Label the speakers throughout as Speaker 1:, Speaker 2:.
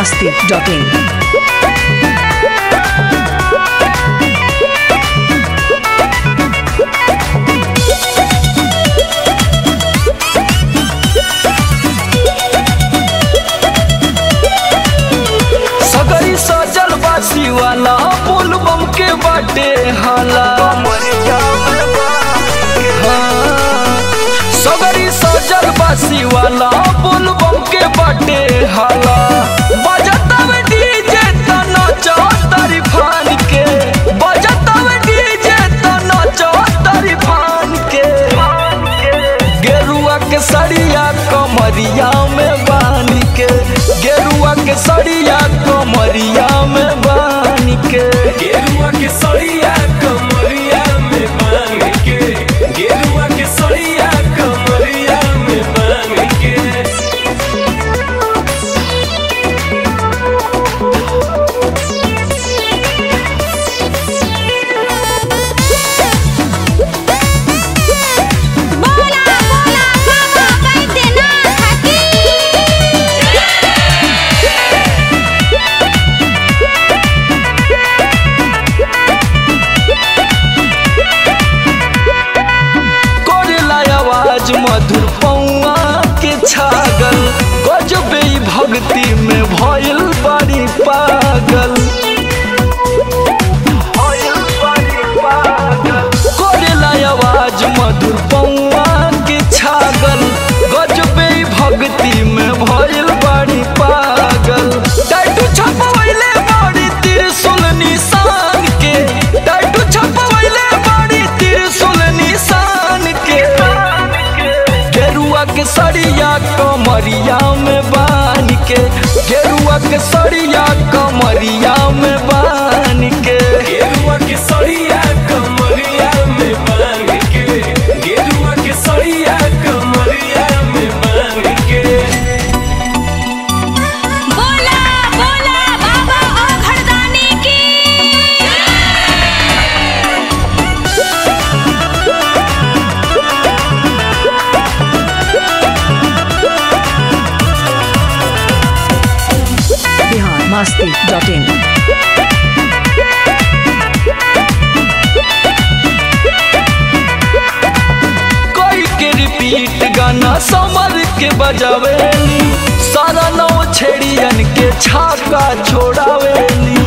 Speaker 1: masti.in.
Speaker 2: सगरी सजल बासी वाला पुल बम के बाटे हाला हाँ। सगरी सजल बासी वाला पुल बम के बाटे हाला बजतव डीजे त नचो तारी फान के बजतव डीजे त नचो तारी फान के गेरुआ के सड़िया कमरिया में बानी के गेरुआ के सड़िया कमरिया में बानी के
Speaker 3: गेरुआ के सड़िया कमरिया में बांध के गेरुआ के सड़िया कमरिया में बांध के
Speaker 4: बोला बोला बाबा बैद्यनाथ की
Speaker 2: करेला आवाज मधुर पौआ के छागल गजबे ई भक्ति में भइल बड़ी पागल करेला आवाज मधुर पौआ के छागल गजबे ई भक्ति में भइल बड़ी पागल टैटू छपवैले बड़ी त्रिशूल निशान के टैटू छपवैले बड़ी त्रिशूल निशान के गेरुआ के सड़िया कमरिया में बान के गेरुआ के सड़िया कमरिया में बान के
Speaker 3: गेरुआ के सड़िया कमरिया में बांध के गेरुआ के सड़िया कमरिया में बांध के
Speaker 4: बोला बोला बाबा और घरदानी की
Speaker 1: Bihar masti.in.
Speaker 2: कोई के रिपीट गाना समर के बजावेली सारा नौ छेड़ियन के छाका छोड़ावेली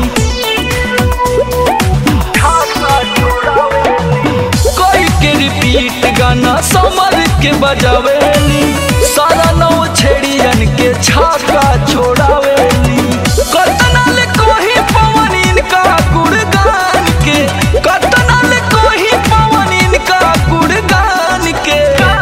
Speaker 2: कोई के रिपीट गाना समर के बजावेली सारा नौ छेड़ियन के छाका छोड़ावेली कतनाल कोही पवन इनका गुणगान के कतनाल कोही पवन इनका गुणगान के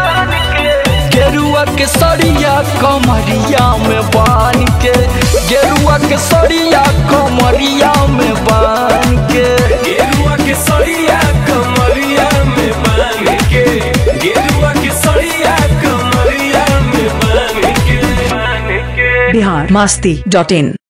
Speaker 2: गेरुआ के सड़िया कमरिया में बान के गेरुआ के सड़िया कमरिया में बान के
Speaker 3: गेरुआ के सड़िया कमरिया में बांध के गेरुआ के सड़िया कमरिया में बांध के बांध के
Speaker 1: Bihar masti.in.